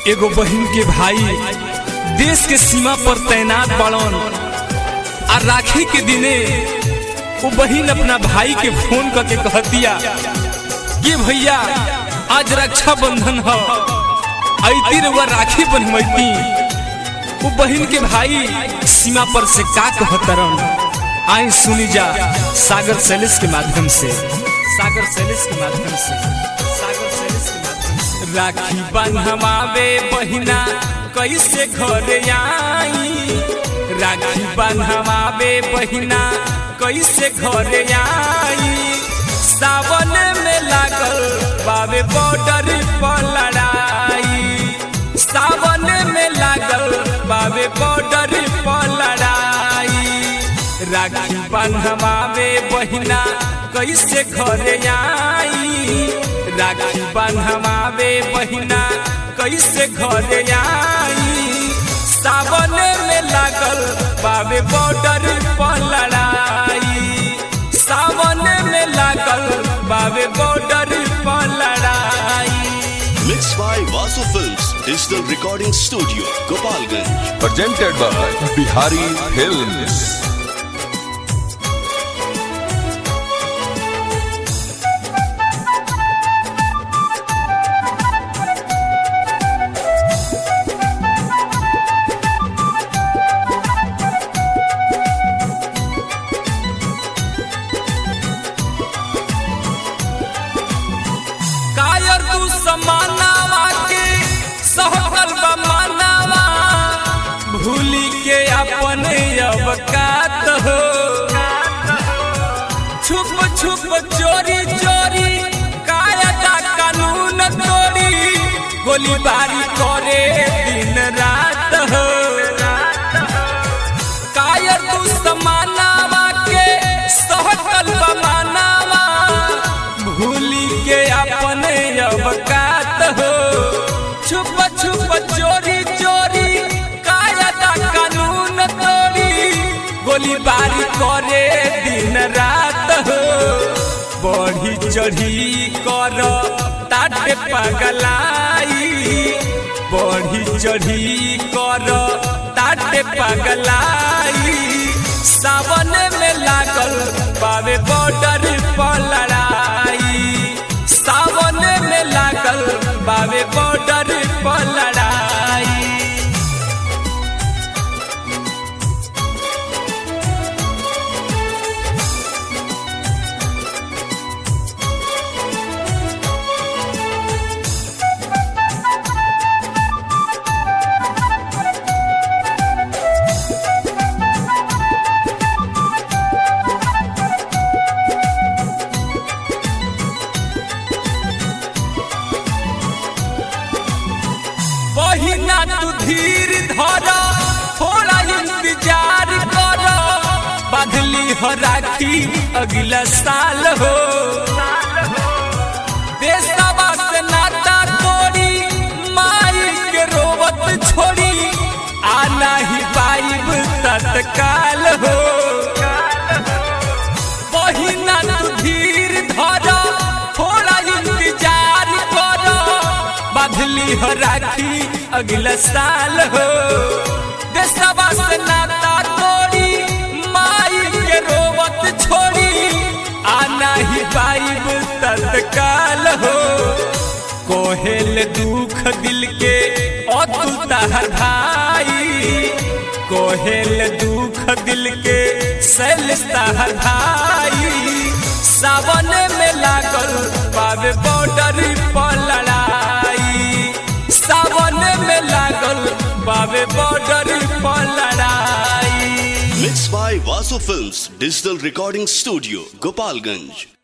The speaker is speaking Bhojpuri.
एगो बहन के भाई देश के सीमा पर तैनात बड़न आ राखी के दिने वो बहन अपना भाई के फोन करके कहतिया ये भैया आज रक्षा बंधन है ऐती रउआ राखी बनवैती वो बहन के भाई सीमा पर से का कहतरन आई सुनी जा सागर सैलिस के माध्यम से सागर सैलिस के माध्यम से सागर सैलिस के माध्यम से राखी बंधवावे बहिना कैसे घर आई राखी बंधवावे बहिना कैसे घर आई सावन में लागल बाबे बॉर्डर पर लड़ाई सावन में लागल बाबे बॉर्डर पर लड़ाई राखी बंधवावे बहिना कैसे घर आई राखी बंधवावे बहिना कैसे घर आई सावन में लागल बाबे बॉर्डर पर लड़ाई सावन में लागल बाबे बॉर्डर पर लड़ाई Mixed by Vasu Films Digital Recording Studio, Gopalganj. presented by Bihari Films. कायर तू समानावा के सहकल बमानावा भूली के अपने अवकात हो छुप छुप चोरी चोरी कायदा कानून तोड़ी गोलीबारी करे दिन रात हो कायर तू समानावा के सहकल बमानावा भूली के अपने अवकात हो छुप छुप चोरी चोरी कायदा कानून तोड़ी गोलीबारी करे दिन रात हो बढ़ी चढ़ी कर ताटे पगलाई बढ़ी चढ़ी कर ताटे पगलाई सावन में लागल बाबे बॉर्डर पर लड़ाई सावन में लागल बाबे बॉर्डर पर लड़ाई बहिना तू धीर धर थोड़ा इंतजार कर बदली हो राखी अगला साल हो देशवा से नाता तोड़ी माई के रोवत छोड़ी आना ही पाइब तत्काल हो बहिना तू धीर धर थोड़ा इंतजार कर बदली हो राखी अगला साल हो देशवा से नाता तोड़ी माई के रोवत छोड़ी आना ही पाइब तत्काल हो कोहेल दुख दिल के अतुल तहर भाई कोहेल दुख दिल के सैल तहर भाई सावन में लागल बाबे बॉर्डर पर लड़ाई सावन में लागल बाबे बॉर्डर पर लड़ाई Mixed by Vasu Films Digital Recording Studio, Gopalganj.